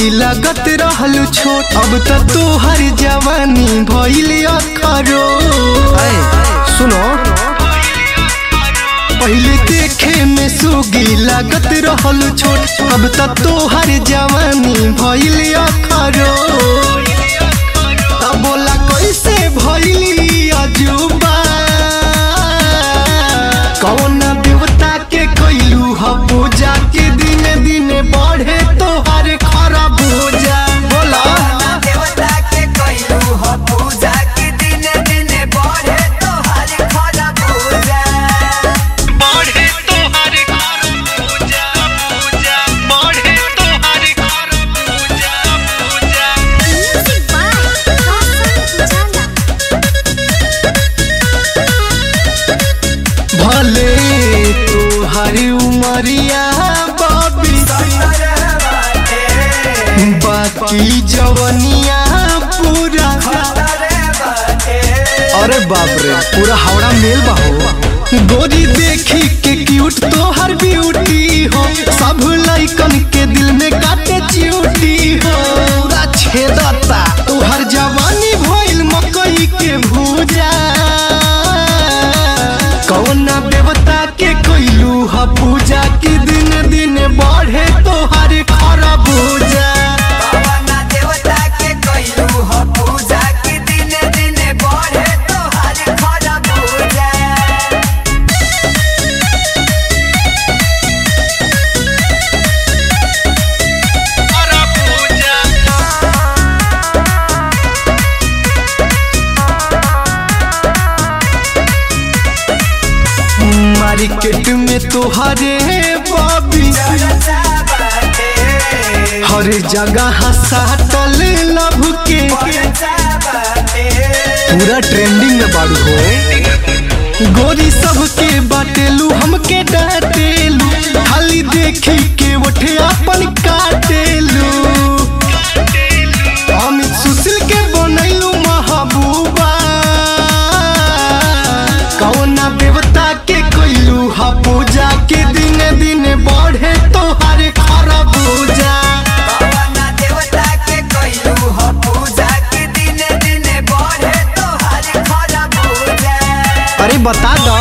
सुगी लगत रहलू छोट अब त तोहर जवानी भइल अखरो ऐ सुनो पहले देखे में सुगी लागत रहल छोट अब त तोहर जवानी भइल अखरो तब बोला कैसे भइली अजूबा कौन देवता के कैलू ह पूजा के दिन दिन बढ़े तोहर खरबूजा बोला देवता के कइलू ह पूजा के दिन दिन बढ़े तोहार खरबूजा बढ़े तोहर खरबूजा पूजा बढ़े तोहर खरबूजा पूजा Music by Roshan Pujara. भले तोहर उमरिया बाबी बाकी जवनिया पूरा अरे बाप रे पूरा हावड़ा मेल बाहो गोरी देखी के क्यूट तोहर ब्यूटी हो सब लइकन के दिल में काटे चियूटी हो पूरा छेदता तोहर जवानी भइल मकई के भूजा कौना देवता के कैलू ह पूजा की दिन दिन बढ़े तोहर खरबूजा भगवाना देवता के कइलू ह पूजा के दिन दिन बढ़े तोहार खरबूजा मार्केट में तोहरे बॉबी हर जगह साटल लभ के पूरा ट्रेंडिंग में बाड़ू हो गोरी सबके बाटेलू हमके डाटेलू खाली देखी के उठे अपन काटेलू अमित सुशील के बनैलू महबूबा कौना देवता के कैलू हा पूजा के दिन दिन बढ़े तोहार खरबूजा भगवाना देवता के कइलू ह पूजा के दिन दिन बढ़े तोहार खरबूजा अरे बता दो